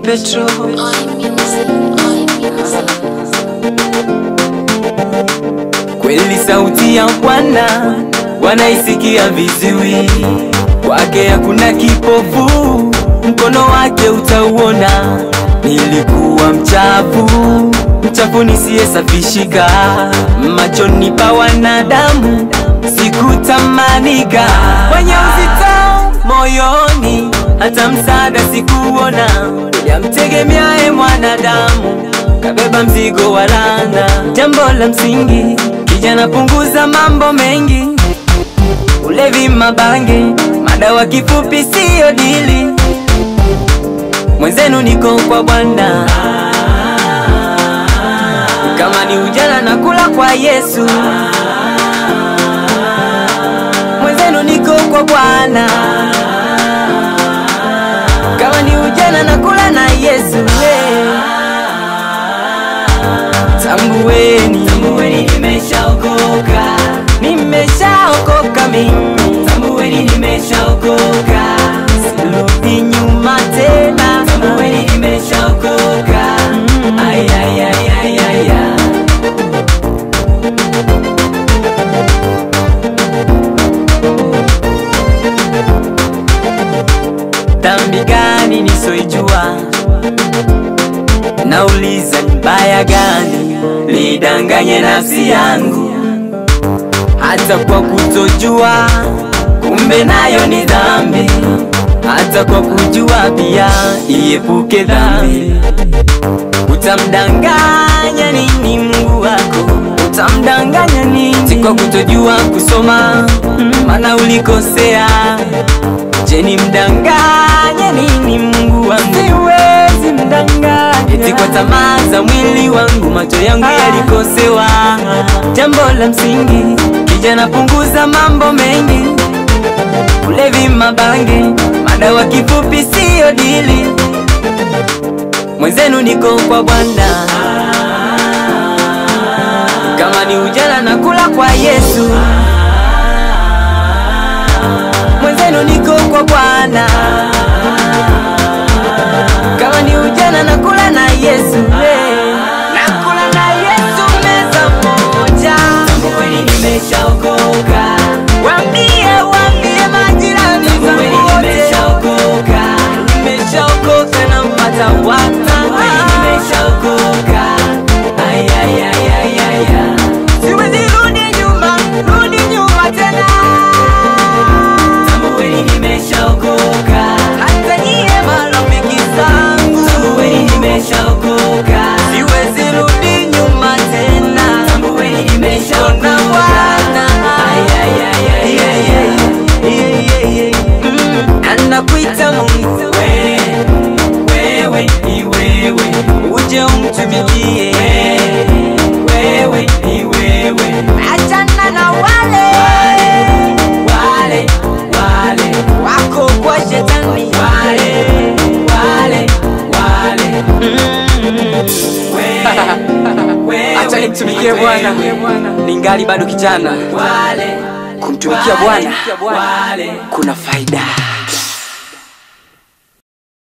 Petro. Kweli sauti ya Bwana wanaisikia viziwi, kwake hakuna kipofu, mkono wake utauona. Nilikuwa mchafu, mchafu nisiyesafishika, machoni pa wanadamu sikutamanika, kwenye uzito moyoni, hata msaada sikuona, yamtegemeaye mwanadamu kabeba mzigo wa laana. Jambo la msingi, kijana, punguza mambo mengi, ulevi, mabange, madawa, kifupi siyo dili. Mwenzenu niko kwa Bwana, kama ni ujana na kula kwa Yesu. Mwenzenu niko kwa Bwana, kama ni ujana na kula na Yesu. Hey. Tambueni, tambueni nimeshaokoka, nimeshaokoka mimi. Tambueni nimeshaokoka, sirudi nyuma tena. Tambueni nimeshaokoka, ay ay ay ay ay ay. Dhambi gani nisoijua? Nauliza ni baya gani lidanganye nafsi yangu, hata kwa kutojua, kumbe nayo ni dhambi. Hata kwa kujua pia iepuke dhambi. Utamdanganya nini Mungu wako? Utamdanganya nini? Si kwa kutojua kusoma, maana ulikosea. Je, ni mdanganye nini Mungu wangu? Siwezi mdanganya. Eti kwa tamaa za mwili wangu macho yangu yalikosewa. Jambo la msingi, kijana, punguza mambo mengi, ulevi, mabange, madawa, kifupi siyo dili. Mwenzenu niko kwa Bwana, kama ni ujana na kula kwa Yesu. Mwenzenu niko kwa Bwana, kama ni ujana na kula na Yesu. Hey. Nakula na Yesu meza moja. Tambueni nimeshaokoka. Waambie, waambie majirani zangu wote. Nimeshaokoka. Nimeshaokoka na mpata wata. Tambueni nimeshaokoka. Ay, ay, ay, ay, ay, ay. Siwezi rudi nyuma, rudi nyuma tena. Tambueni nimeshaokoka. Hata nyie marafiki zangu. Tambueni nimeshaokoka. Siwezi rudi nyuma tena. Tambueni nimeshaokoka. Bwana. Ay, ay, ay, ay, ay, ay. Yeah, yeah, yeah. Mm, anakuita Mungu. Wewe, wewe, ni wewe. Uje umtumikie. Wewe, ni wewe. Achana na wale wale wale wako kwa shetani wale wale wale Acha nimtumikie Bwana ningali bado kijana. wale Kumtumikia Bwana wale kuna faida.